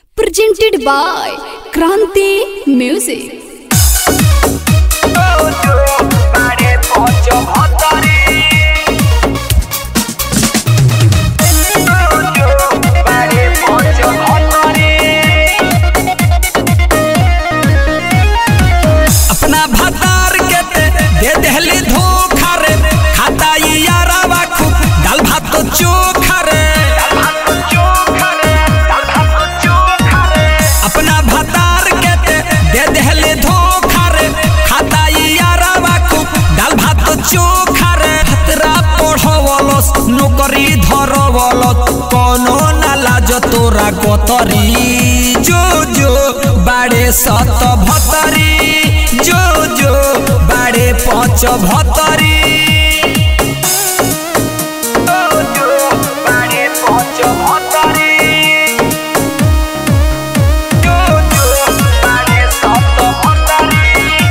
presented by Kranti Music. अपना भतार के ते दे देहली धोखा रे खाता ई यारावा खूब दाल भात तो चोखा रे अपना भतार के ते दे देहली धोखा रे खाता ई यारावा खूब दाल भात तो चोखा रे खतरा पढ़वलस नौकरी धरवलस कोनो ना लाज तोरा गोतरी जो जो बाड़े सत भतरी जो जो बाड़े पाँच भतरी जो जो बाड़े पाँच भतरी जो जो बाड़े सत भतरी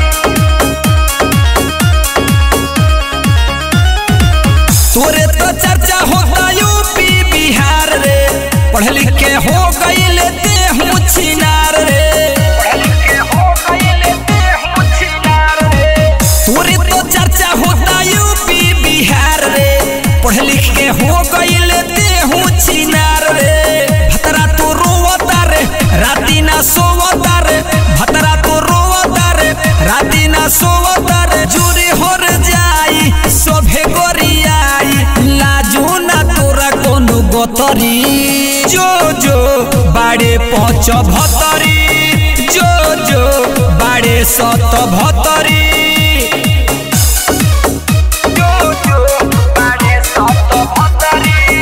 तोरे तो चर्चा होता यूपी बिहार रे पढ़ लिख के हो गईल ते हूँ छिनार रे तोरे तो चर्चा होता यूपी बिहार रे पढ़ लिख के हो गईल ते हूँ छिनार रे भतरा तो रोवता रे राती ना सोवता रे भतरा तो रोवता रे राती ना सोवता रे जुरी होर जाई सभे गोरियाई लाजू ना तोरा कोनो गोतरी जो जो बाड़े पहुँच भतरी जो जो बाड़े सत भतरी जो जो बाड़े सत भतरी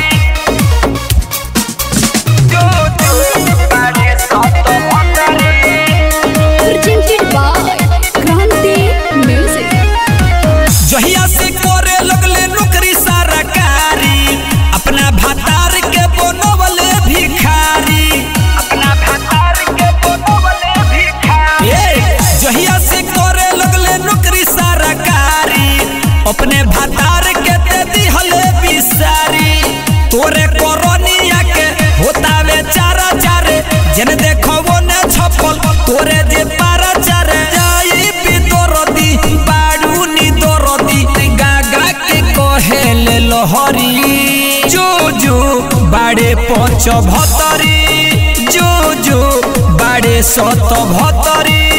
जो जो बाड़े सत भतरी Presented by Kranti Music. जहिया से करे लगले नौकरी सरकारी अपना भतार के बनवले भिखारी अपना भतार के बनवले भिखारी ए जहिया से करे लगले नौकरी सरकारी अपने भतार के दे दिहले बिसारी तोरे कोरोनिया के होता वे चारा चारे जन देखो वो ने छपल तोरे जे पारा चारे जाई भी दरदी बाड़ू नी दरदी गागा के कहेले लहरी जो जो बाड़े पंच भतरी जो जो बाड़े सत भतरी